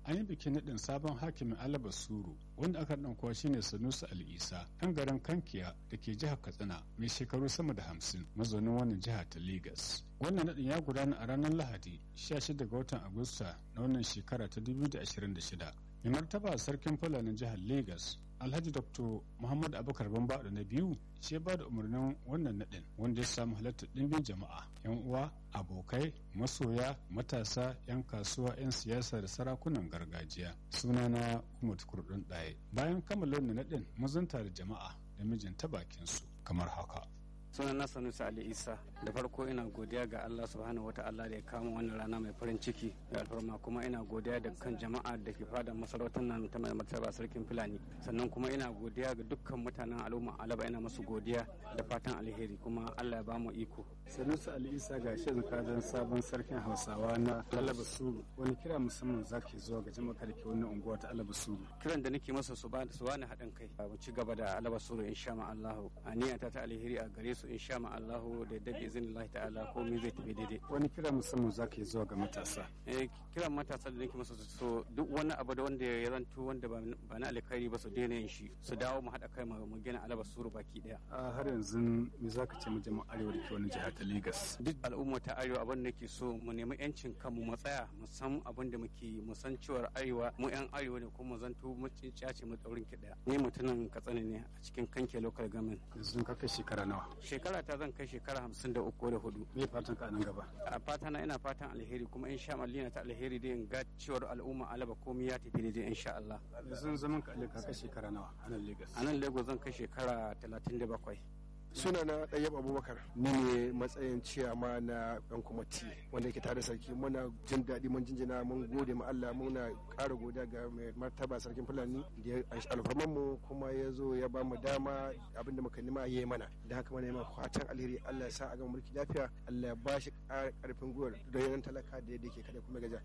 an yi bikin naɗin sabon hakimin alaba suru wanda aka ɗan kuwa shine sanusi al'isa ɗan garin kankiya da ke jihar katsina mai shekaru sama da hamsin mazaunin wannan jiha ta Legas. wannan naɗin ya gudana a ranar lahadi 16 ga watan agusta na wannan shekara ta 2026 mai martaba sarkin fulanin jihar Legas alhaji dr muhammad abubakar bambado na biyu shi ba da umarnin wannan naɗin wanda ya samu halartar ɗimbin jama'a yan uwa abokai masoya matasa yan kasuwa yan siyasa da sarakunan gargajiya sunana umar kurdun ɗaya bayan kammala wannan naɗin mazanta da jama'a da mijinta bakinsu kamar haka sunana sanusi ali isa da farko ina godiya ga allah subhanahu wa ta'ala da ya kama wannan rana mai farin ciki da alfarma kuma ina godiya da kan jama'a da ke fada masarautar nan ta mai martaba sarkin fulani sannan kuma ina godiya ga dukkan mutanen al'umma alaba ina masu godiya da fatan alheri kuma allah ya ba mu iko sanusi ali isa ga shi kadan sabon sarkin hausawa na alaba suru wani kira musamman zaki zuwa ga jama'a da ke wannan unguwa ta alaba suru kiran da nake masa su ba su bani haɗin kai mu ci gaba da alaba suru insha allahu aniyata ta alheri a gare su insha ma Allahu da yadda izinin Allah ta'ala komai zai tafi daidai. Wani kira musamman za ka yi zuwa ga matasa? Eh kiran matasa da nake masa so duk wani abu da wanda ya zanto wanda ba na alkhairi ba su daina yin shi su dawo mu haɗa kai mu gina alaba suru baki daya. A har yanzu me za ka ce mu jama'a arewa da ke wani jihar ta Lagos? Duk al'umma ta arewa abin da ke so mu nemi yancin kanmu mu tsaya mu san abin da muke mu san cewar arewa mu yan arewa ne kuma zanto mu cinciya ce mu tsaurin ki daya. Ni mutumin Katsina ne a cikin kanke local government. Yanzu ka kai shekara nawa? Shekara ta zan kai shekara hamsin da uku da hudu. Me fatan ka nan gaba? A fata na ina fatan alheri kuma in sha Allah ta alheri da in ga cewar al'umma alaba komai ya tafi daidai insha Allah. Yanzu zaman ka ka kai shekara nawa a nan Lagos? A nan Lagos zan kai shekara talatin da bakwai. suna na ɗayyab abubakar ni ne matsayin ciyama na ɗan kwamati wanda yake tare sarki muna jin daɗi mun jinjina mun gode ma Allah muna ƙara godiya ga mai martaba sarkin fulani da ya alfarman mu kuma ya zo ya ba mu dama abinda muka nima ya yi mana da haka mana ma fatan alheri Allah ya sa a gama mulki lafiya Allah ya ba shi ƙarfin gwiwar da yanan talaka da yadda ke kada kuma gaja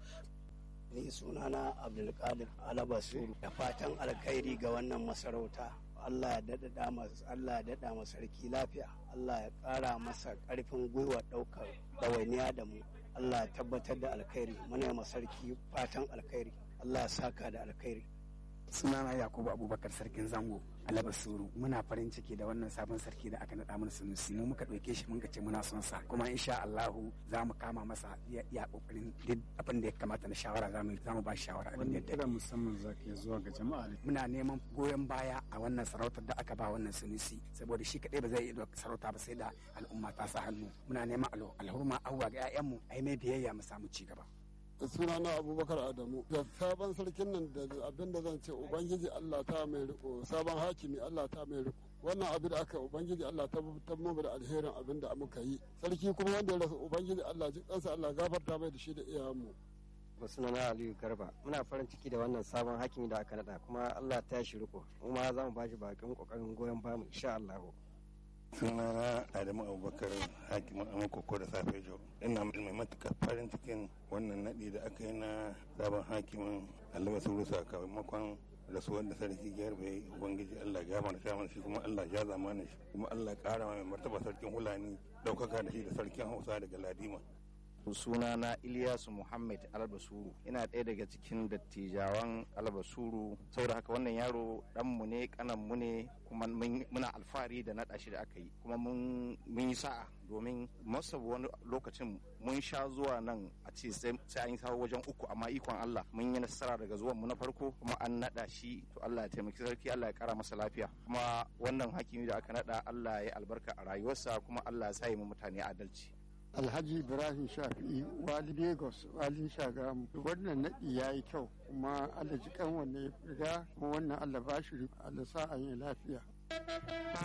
ni sunana abdulkadir alabasuru da fatan alkhairi ga wannan masarauta Allah ya daɗaɗa masa Allah ya daɗa masa sarki lafiya Allah ya ƙara masa ƙarfin gwiwa ɗaukar ɗawainiya da mu Allah ya tabbatar da alkhairi muna ma sarki fatan alkhairi Allah ya saka da alkhairi sunana yakubu abubakar sarkin zango alaba suru muna farin ciki da wannan sabon sarki da aka naɗa mana sunusi mu muka ɗauke shi mun ce muna son sa kuma insha Allahu za mu kama masa ya kokarin duk abin da ya kamata na shawara za mu za mu ba shawara abin da ya kira musamman za ka zuwa ga jama'a muna neman goyon baya a wannan sarautar da aka ba wannan sunusi saboda shi kadai ba zai iya sarauta ba sai da al'umma ta sa hannu muna neman alhurma abuwa ga 'ya'yanmu ai mai biyayya mu samu ci gaba sunana abubakar adamu da sabon sarkin nan da abin da zan ce ubangiji allah ta mai riko sabon hakimi allah ta mai riko wannan abin da aka ubangiji allah ta tabbatar da alherin abin da muka yi sarki kuma wanda ya rasa ubangiji allah ji kansa allah gafarta mai da shi da iyayenmu sunana aliyu garba muna farin ciki da wannan sabon hakimi da aka nada kuma allah ta shi riko kuma za mu ba shi bakin kokarin goyon bamu insha allahu sunana adamu abubakar hakimin amurkoko da safe jo ina mai matuƙar farin cikin wannan naɗi da aka yi na sabon hakimin allaba suru sakamakon rasuwar da sarki gyarbe ubangiji allah ya mana sha shi kuma allah ya zamana shi kuma allah ƙara mai martaba sarkin hulani ɗaukaka da shi da sarkin hausa daga ladima sunana Ilyasu Muhammad Albasuru ina ɗaya daga cikin dattijawan Albasuru saboda haka wannan yaro ɗanmu ne kananmu ne kuma muna alfahari da naɗa shi da aka yi kuma mun yi sa'a domin masa wani lokacin mun sha zuwa nan a ce sai an yi sawa wajen uku amma ikon Allah mun yi nasara daga zuwan mu na farko kuma an naɗa shi to Allah ya taimaki sarki Allah ya kara masa lafiya kuma wannan hakimi da aka naɗa Allah ya albarka a rayuwarsa kuma Allah ya sa mu mutane adalci alhaji ibrahim shafi'i wali lagos walin shagamu wannan naɗi ya yi kyau kuma allah ji kan wanne ya riga kuma wannan allah ba shi allah sa an yi lafiya